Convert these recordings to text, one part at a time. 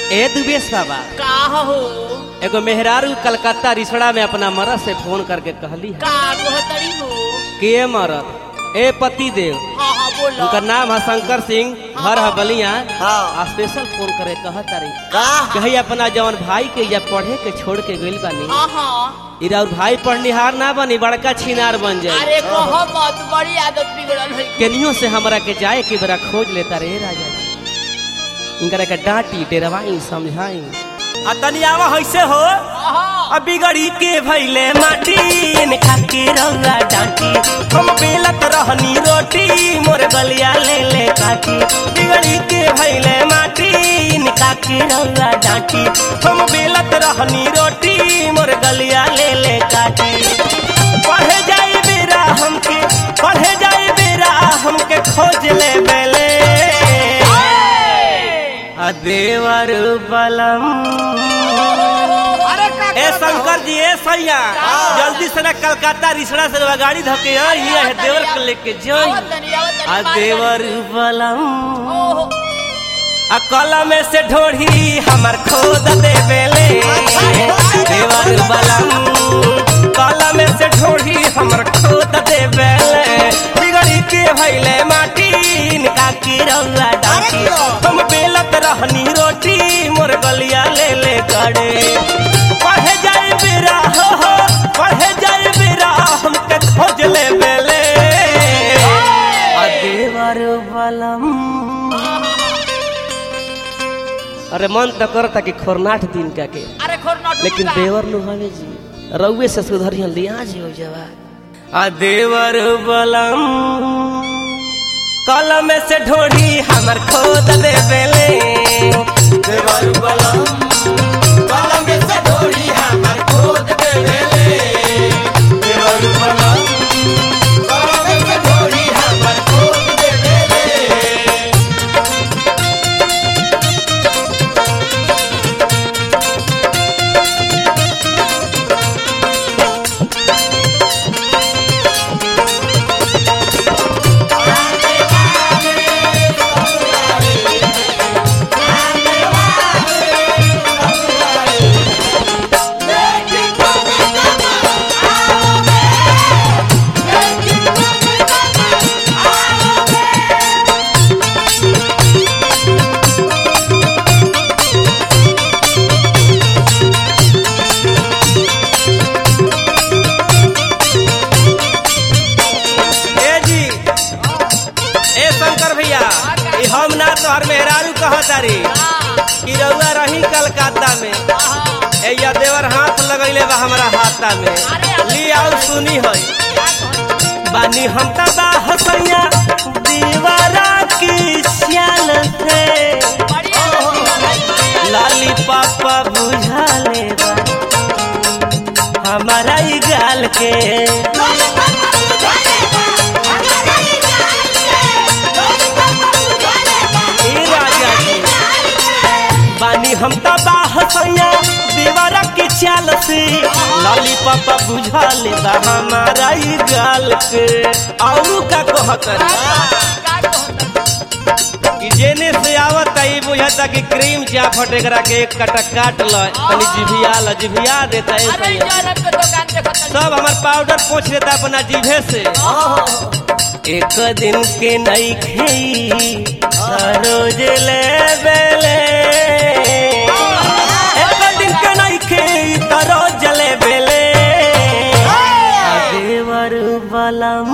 ए दुबेश बाबा का हो एगो मेहरारू कलकत्ता रिसड़ा में अपना मरद से फोन करके कहली है का कहतरी हो के मरद ए पति देव हाँ हाँ बोलो उनका नाम है शंकर सिंह घर है बलिया हाँ। आ स्पेशल फोन करे कहत रही का कही अपना जवन भाई के या पढ़े के छोड़ के गइल बानी हाँ हाँ इरा और भाई पढ़निहार ना बनी बड़का छिनार बन जाए अरे कहो मत बड़ी आदत बिगड़ल है केनियो से हमरा के जाए के बेरा खोज लेता रे राजा इनकरा के डांटी डेरवाई समझाई आ तनी आवा हैसे हो हाँ अब बिगड़ी के भैले माटी ने खाके रंगा डांटी हम बेलत रहनी रोटी मोर गलिया ले ले काटी बिगड़ी के भैले माटी ने खाके रंगा डांटी हम बेलत रहनी रोटी मोर गलिया ले ले काटी पढ़े जाए बेरा हमके पढ़े जाए बेरा हमके खोज ले बेले आ देवर बलम अरे का ए शंकर जी ए सैया जल्दी से ना कलकत्ता रिसड़ा से रवा गाड़ी धके आई ये है देवर के लेके जाई आवत तनी आवत तनी आ मार देवर बलम ओहो आ कलम से ढोढ़ी हमर खोद दे बेले देवर बलम कलम से ढोढ़ी हमर खोद दे बेले बिगड़ी के भइले माटी इनका की रंगा डाटी हम बेलत रहनी रोटी मोर गलिया ले ले गड़े पढ़े जाए बेरा हो हो पढ़े जाए बेरा हमके खोज ले बेले आ देवर बलम अरे मन तो करता कि खोरनाट दिन का के अरे खोर नट लेकिन देवर नु हवे जी रउए से सुधरिया लिया जी हो जावा आ देवर बलम कलम से ढोढ़ी हमर खोद दे बेले देवर बलम कलम से ढोरी हमर खोद देवेले देवर बलम कलम से ढोरी हमर खोद देवेले ए जी ए शंकर भैया ई हम ना तोहर मेहरारू कहत रे कि रउआ रही कलकत्ता में ए या देवर हाथ लगैले बा हमरा हाथा में ली आओ सुनी है बानी हम त बा हसैया दीवारा की श्याल से लाली पापा बुझा ले बा हमारा ई गाल के ए राजा जी बानी हम त बाहसैया दीवारा के चाल से लाली पापा बुझा ले बा हमारा ई गाल के और का कहत कि जेने से आवत ई बुझाता कि क्रीम चा फटे करा के एक कटा काट ल तनी जिभिया ल जिभिया देता है अरे सैया जरब के दुकान देखो तनी सब हमार पाउडर पोछ लेता अपना जीभे से एक दिन के नई खेई रोज ले बेले एक दिन के नई खेई त रोज ले बेले आ देवर बलम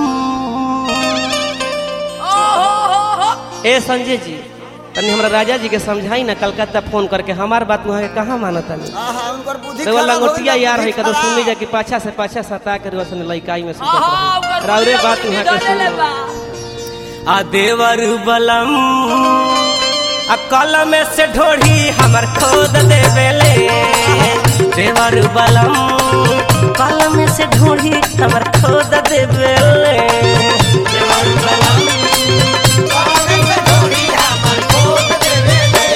ओहो हो हो ए संजय जी तनी हमरा राजा जी के समझाई ना कलकत्ता फोन करके हमार बात वहाँ के कहाँ मानता नहीं आहा उनकर बुद्धि तो वो खराब लंगोटिया होई, यार है बुद्धि कदो सुन ली खराब। जा कि पाछा से पाछा सता के रोशन लइकाई में सुतत आहा रहे। उगर राउरे बात वहाँ के सुन लो। आ देवर बलम आ कलम से ढोढ़ी हमर खोद दे बेले देवर बलम कलम से ढोढ़ी हमर खोद दे बेले देवर बलम कलम से ढोरी हमर खोद देवेले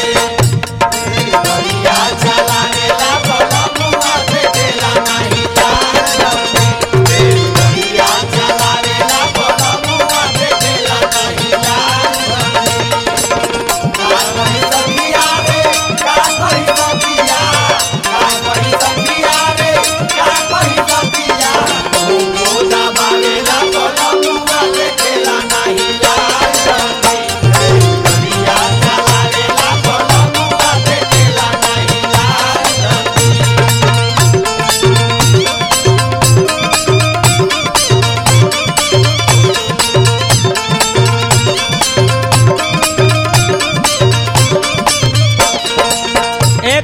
बढ़िया चलावेला बलमुआ से देला नहीं जान बढ़िया चलावेला बलमुआ से देला नहीं जान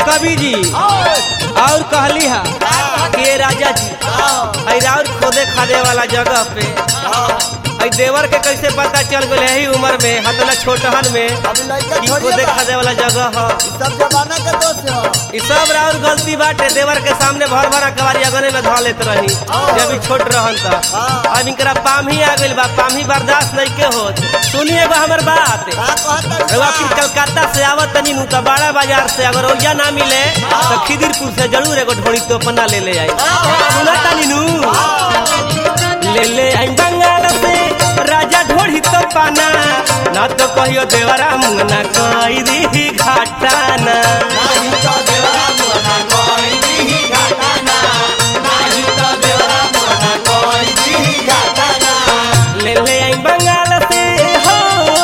कवि जी और कहली हा के राजा जी आई राउर खोदे खादे वाला जगह पे आई देवर के कैसे पता चल गए यही उम्र में हतला छोटहन में अभी लड़का ई थोड़ी खोदे बा। खादे वाला जगह ह सब जमाना के दोस्त हो ई सब राउर गलती बाटे देवर के सामने भर भरा कवारी अगने में धो लेत रही जब ई छोट रहन त हाँ। अब इनकरा पामी आ गइल बा पामी बर्दाश्त नहीं के होत सुनिए बा हमर बात का कहता रउआ फिर कलकत्ता से आवत तनी नु त बड़ा बाजार से अगर ओइजा ना मिले तो खिदिरपुर से जरूर एगो ढोड़ी तो पन्ना ले ले आई सुना तानी नु ले ले आई बंगाल से राजा ढोड़ी तो पाना ना तो कहियो देवरा मुंगना कई दी घाटाना नाही तो देवरा मुना कोई दी घाटाना नाही तो देवरा मुना कोई दी घाटाना ले ले आई बंगाल से हो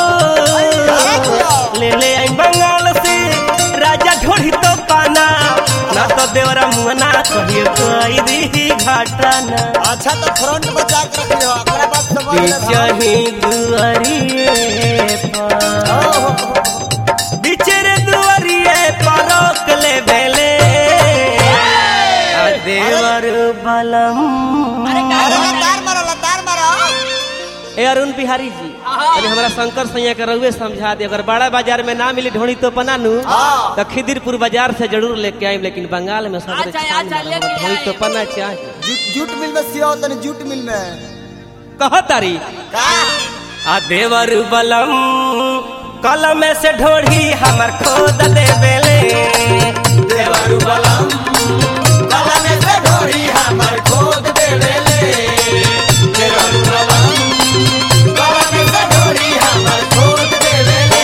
ले ले आई बंगाल से राजा ढोड़ी तो पाना ना तो देवरा मुंगना कहियो कई दी घाटाना अच्छा तो फ्रंट बचा के रखी हो ओकरा बाद समझ ले बिचही दुआरिए पर बिचरे दुआरिए पर रोक ले बेले आ देवर बलम अरे का अरे बात है? लतार मारो लतार मारो ए अरुण बिहारी जी अरे हमरा शंकर सैया के रउए समझा दे अगर बड़ा बाजार में ना मिली ढोणी तो पना नु हाँ। तो खिदिरपुर बाजार से जरूर लेके आइम लेकिन बंगाल में सब अच्छा, अच्छा, लेके ढोणी तो आइम। पना चाहिए जूट जूट मिल में सियो तनी जूट मिल में कह तारी का आ देवर बलम कलम से ढोढ़ी हमर खोद दे बेले देवरु बलम गला में से ढोरी हमर खोद देवेले देवरु बलम गला में से ढोरी हमर खोद देवेले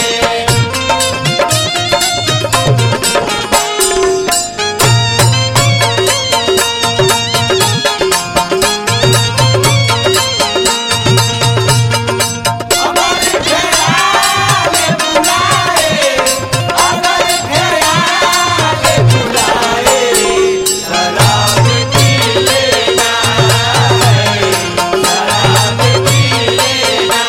हमारे घेराले बुलाए अगर घेराले बुलाए शराब पी लेना है शराब पी लेना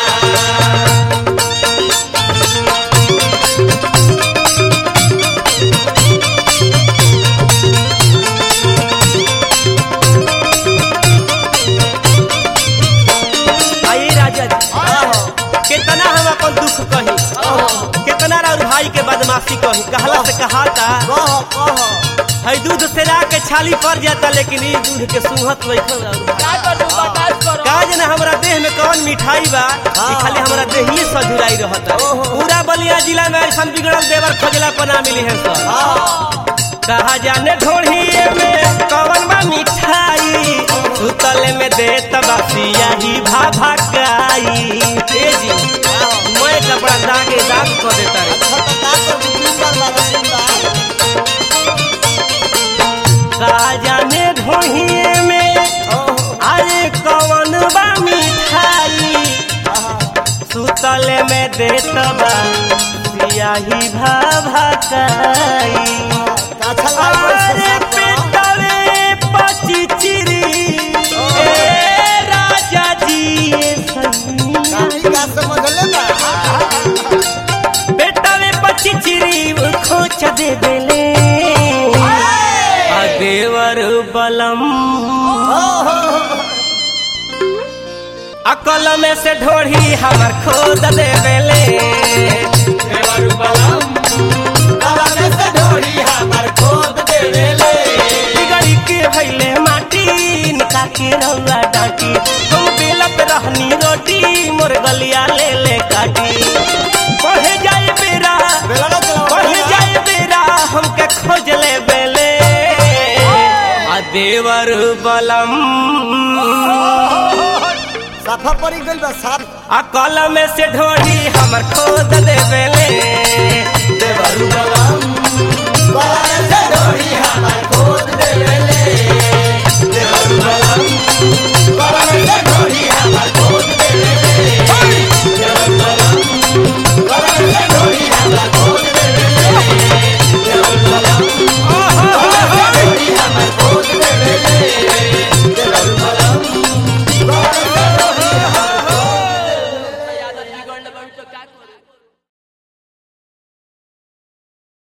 आई राजा जी कितना हम अपन दुख कही कितना राउर भाई के बदमाशी कही कहला से कहाता कह कह है दूध से ला के छाली पड़ जाता लेकिन ई दूध के सुहत बैठल राउर भाई। का करू बर्दाश्त करो काज ना हमरा देह में कौन मिठाई बा ई खाली हमरा देहिए सजुराई रहता ओहो। पूरा बलिया जिला में ऐसा बिगड़ल देवर खोजला पना मिली है सर हाँ कहा जाने ढोढ़िए में कौन बा मिठाई सुतले में देत बासिया ही भाभा काई तेजी मैं कपड़ा दागे दाग कर देता रे अच्छा तो का कर बुकिंग कर ला कहा जाने ढोढ़िए में ओहो अरे कौन बा मिठाई आहा सुतले में देत बासिया ही भाभा काई अच्छा लाइफ अरे से पेटवे पचिचिरी ए राजा जी ये सैया कहानी का समझ ले बा बेटवे पचिचिरी खोच दे बेले आ देवर बलम अकल में से ढोढ़ी हमर खोद दे बेले देवरु बलम गला में से ढोरी हमर खोद देवेले बिगड़ी के भैले माटी निका के रउआ डाटी हम बेलत रहनी रोटी मोर गलिया ले ले काटी पढ़े जाए बेरा बेला ना चलाओ पढ़े जाए बेरा हमके खोज ले बेले आ देवर बलम साफा पड़ी गइल बा साफ आ कलम से ढोढ़ी हमर खोद दे बेले